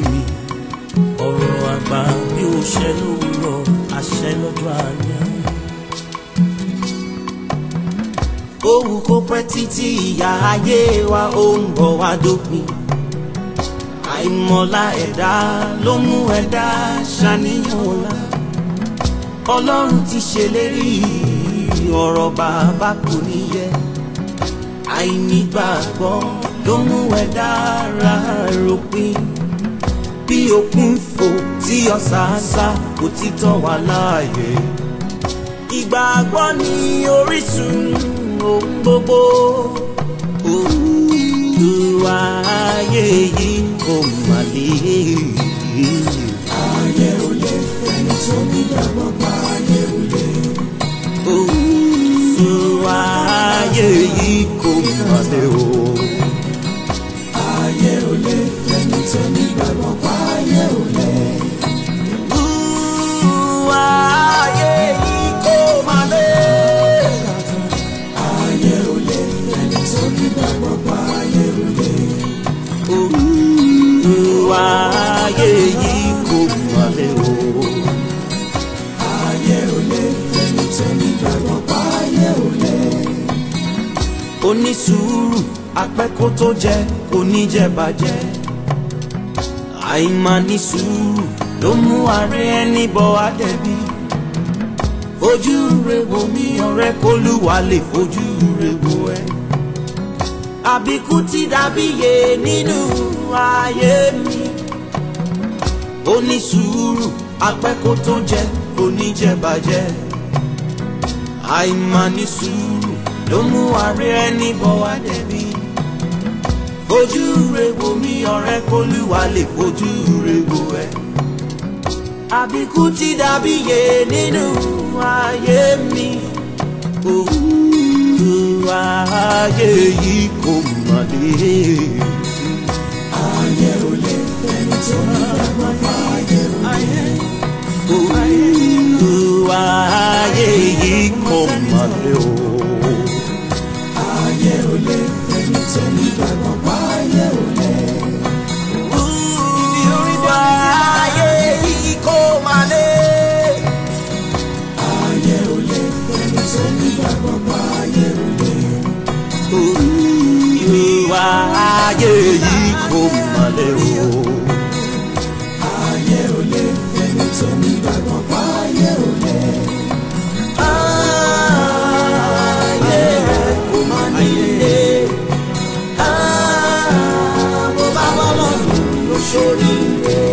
mi ọ̀rọ̀ àgbà bí ó ṣẹ lówùrọ̀ àṣẹ lọ́jọ́ alẹ́. Òwú kó pẹ́ títí ìyá ayé wa ó ń bọ̀ wá dópin. Àìmọ̀lá ẹ̀dá ló mú ẹ̀dá ṣàníyàn ọ̀la. Ọlọ́run ti ṣèlérí ọ̀rọ̀ bàbá kò ní yẹ. Àìnígbàgbọ́ ló mú ẹ̀dá ara ròpin. Bí òkun fò tí ọ̀sàásá kò ti tọ́ wa láàyè. Ìgbàgbọ́ ni orísun ohun gbogbo. Olúwa ayé yìí kò mà lè. ayé ò lè fẹ́ni tó nígbàgbọ́ pa ayé ò lè. Olúwa ayé yìí kò mà lè o. ayé ò lè fẹ́ni tó nígbàgbọ́ pa ayé ò lè. Olúwa ayé yìí kò mà lè. ayé ò lè fẹ́ni tó nígbàgbọ́ pa ayé ò lè. Olúwa ayé yìí kò mà lè o. ayé ò lè fẹ́ni tó nígbàgbọ́ pa ayé ò lè. onísùúrù apẹ́kó tó jẹ oníjẹbàjẹ́ àìmáa sùúrù ló mú ààrẹ ẹni bọ àdẹ̀bí fojú re wo mi ọ̀rẹ́ kólúwa lè fojú re wo ẹ àbíkú ti dàbí yé nínú ayé mi onísùúrù apẹ́kó tó jẹ oníjẹbàjẹ́ àìmáa sùúrù ló mú ààrẹ ẹni bọ̀ wá dẹ̀bi. fojú re wo mi ọ̀rẹ́ kólúwa lè fojú re wo ẹ. àbíkú ti dàbí yé nínú ayé mi. Olúwa ayé yìí kò mà lè. ayé ò lè fẹ́ni tó nígbàgbọ́ pa ayé ò lè. Olúwa ayé yìí kò mà lè o. ayé ò lè fẹ́ni tó nígbàgbọ́ pa ayé ò lè. Olúwa ayé yìí kò mà lè. ayé ò lè fẹ́ni tó nígbàgbọ́ pa ayé ò lè. Olúwa ayé yìí kò mà lè o. ayé ò lè fẹ́ni tó nígbàgbọ́ pa ayé ò lè. Ayé kò mà lè. Ah, Bó bá bọ́ lọ́dún ló ṣoríire.